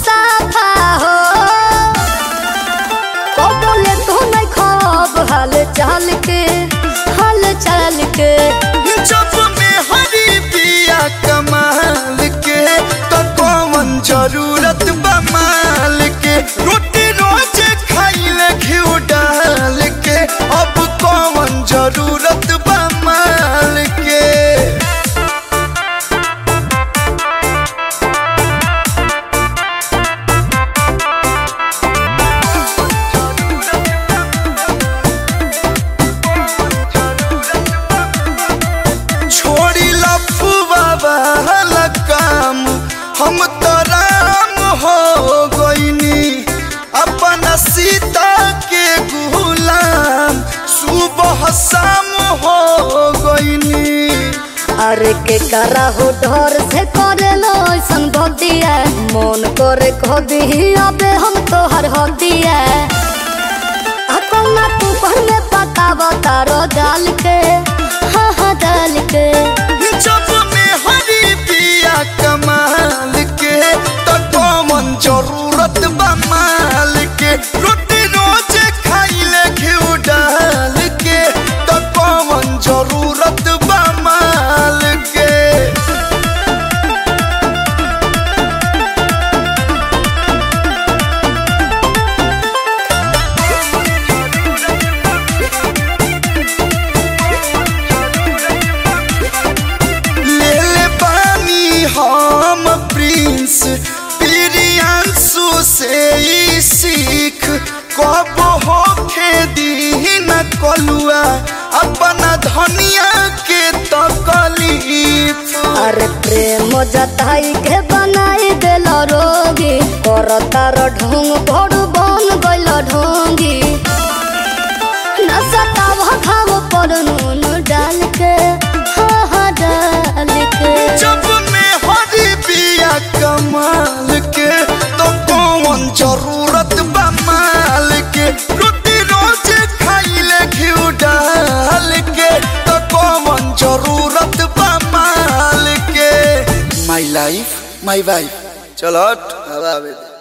साफा हो कबोले तो नहीं खब हाल चाल के हाल चाल के जब में हरी पिया कमाल के तो कौन जरूरत बा माल के रोटी रोज खाइले घिउ डाल के अब कौन जरूरत बा माल के छोड़ी लफुआ वाला काम हम तो राम हो गईनी अपना सीता के गुलाम सुबह शाम हो गईनी अरे के करा हो डर से करे लो ऐसन भक्तिया मन करे कह दी अबे हम तो हर हदिया अपना तू पहले पता बतारो डाल के हाँ हाँ डाल के जब में हरी पिया कमाल के तो कौन जरूरत बा माल के रोटी रोज खाइले घिउ डाल के तो कौन जरूरत बा माल के ले ले पानी हम प्रिंस प्रियांशु से ही सीख कब हो दी न कलुआ अपना धनिया के तकलीफ अरे प्रेम जताई के बनाई दिल रोगी कर तार ढोंग बड़ बन गइल ढोंगी नशा घाव पर नून डाल के हाँ हाँ डाल के जब में हरी पिया कमाल के तो कौन जरूरत बा माल के रोटी रोज खाइले घिउ डाल के तो कौन जरूरत बा माल के माई लाइफ माई वाइफ चलो हट हवा आवे दे